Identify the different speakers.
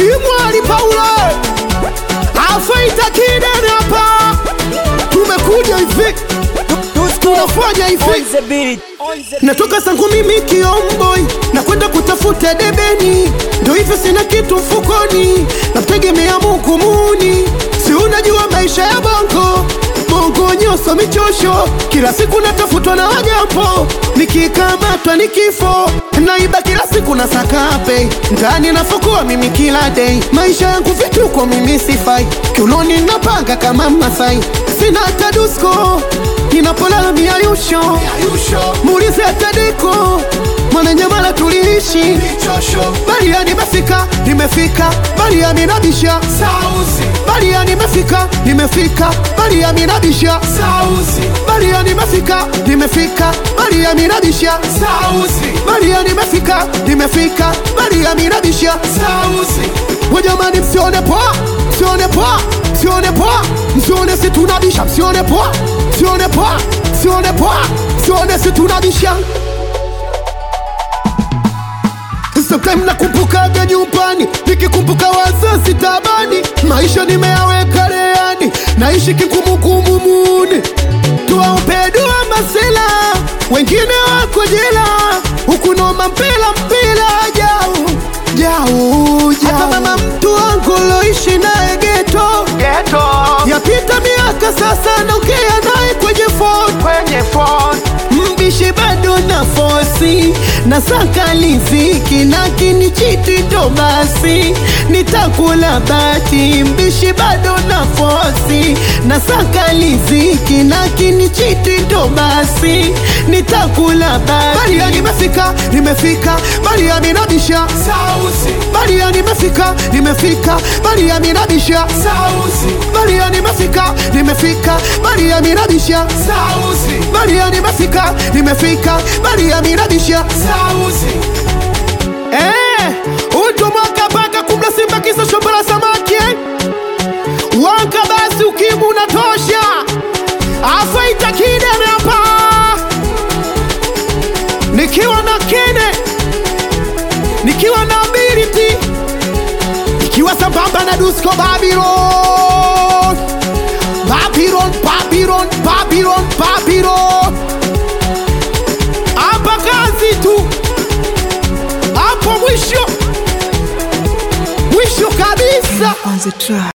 Speaker 1: Kimwali Paulo afaita kidene hapa, tumekuja hivi, tunafanya hivi Natoka zangu mimi kiomboi na kwenda kutafuta debeni, ndo hivyo sina kitu mfukoni, namtegemea Mungu muni. Si unajua maisha ya bongo bongo, nyoso michosho, kila siku natafutwa na wajambo, nikikamatwa ni kifo, naiba kila siku na sakape ndani nafukua mimi kila day, maisha yangu vituko mimi sifai, kiunoni napanga kama Masai, sina hata dusko ninapolala miayusho muulize atadeko mwananyamala tuliishi balia nimefika nimefika balia minabisha balia nimefika nimefika balia minabisha balia nimefika nimefika balia minabisha balia nimefika nimefika balia minabisha wajamani msione poa msione poa msione poa msione si tunabisha msione poa msione poa msione poa msione si tunabisha Sometimes nakumbukaga nyumbani, nikikumbuka wazazi tabani, maisha nimeyaweka leani, naishi kikumukumu muni, tuwaope dua masela, wengine wako jela, huku noma mpila mpila jau jau jau. Hata mama mtu wangu loishi naye geto yapita miaka sasa, naongea naye kwenye phone mbishi bado na fosi na saka liziki lakini chiti ndo basi nitakula bati mbishi bado na fosi na saka liziki lakini chiti ndo basi nitakula bati Balia nimefika nimefika Balia minabisha Balia nimefika nimefika Balia minabisha Balia nimefika nimefika Balia minabisha Balia nimefika nimefika Balia minabisha Eh, utu mwaka paka kumla simba kisa shombo la samaki eh? Wanka basi ukimu unatosha afaita kidene hapa nikiwa na kene nikiwa na ability nikiwa sambamba na Dusko Babylon Babylon Babylon Babylon Babylon hapa kazi tu hapo mwisho mwisho kabisa
Speaker 2: on the track.